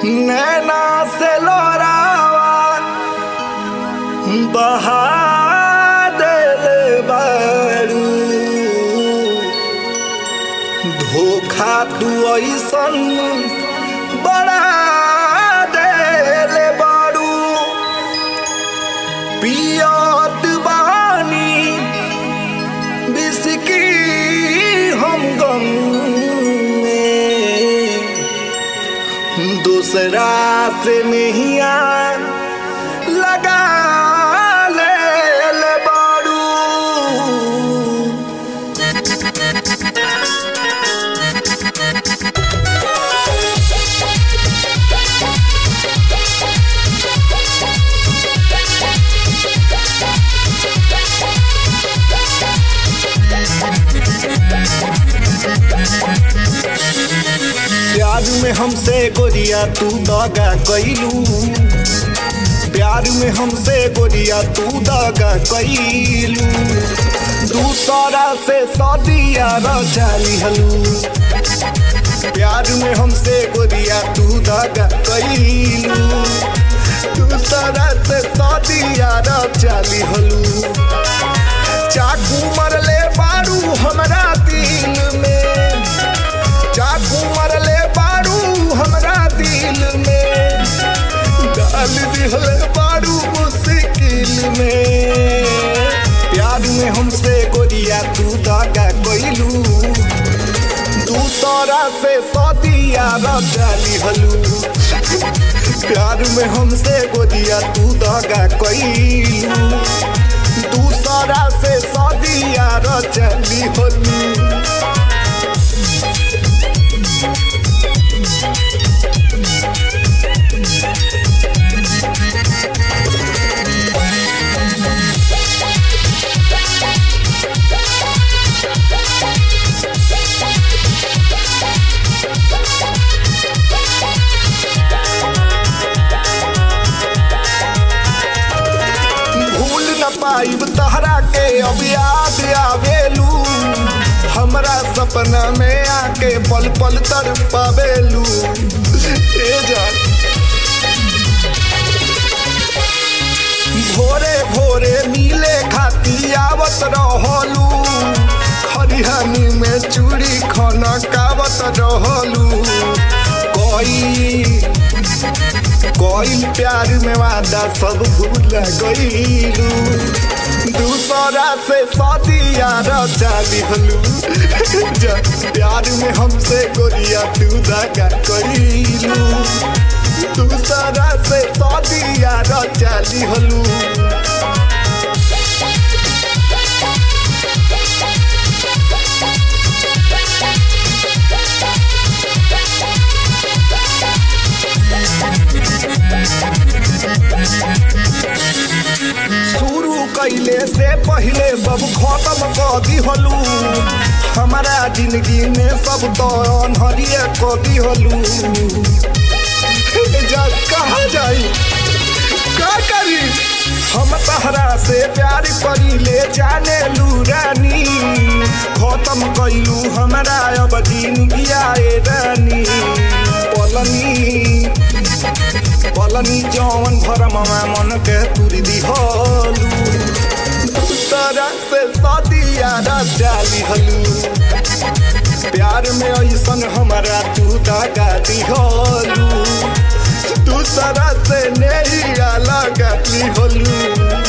नैना से लोरावा बहा देले बारू धोखा तू ऐसन बड़ा देले बारू पियत बानी बिस्की हम गम में दूसरा से नहीं लगा ले ले बारू प्यार में हमसे गोरिया तू दगा कैलू प्यार में हमसे गोरिया तू दगा कैलू दूसरा से सदिया रचाली हलू प्यार में हमसे गोरिया तू दगा कैलू दूसरा से सदिया रचाली हलू चाकू मरले बारू हमरा दिल में चाकू मरले बारू हमरा दिल में डाल दिहले बारू मुश्किल में प्यार में हमसे गोरिया तू दागा कोइलू दूसरा से सदिया रचाली हलू प्यार में हमसे गोरिया तू दागा कोइलू दूसरा से सदिया रचली हलू भूल न पाइब तहरा के अब याद आवेलू हमरा सपना में आके पल पल तर पावेलू ए जान भोरे भोरे मिले खाती आवत रहलू खरिहानी में चूड़ी खाना कावत रहलू कोई कोई प्यार में वादा सब भूल गईलू दूसरा से सदिया रचाली हलू प्यार में हमसे गोरिया तू दगा कईलू दूसरा से सदिया रचाली हलू शुरू कैले से पहले सब खत्म कर दिहलू हमारा जिंदगी में सब तो अनहरिए कर दिहलू जा कहा जाई का करी हम तहरा से प्यार करी ले जाने लू रानी खत्म कैलू हमारा अब जिंदगी आए रानी पलनी पलनी जौन भरमवा मन के तुरी दिहलू दूसरा से सदिया रचाली हलू प्यार में ऐसन हमारा तू दगा दिहलू दूसरा से नहीं लगा दिहलू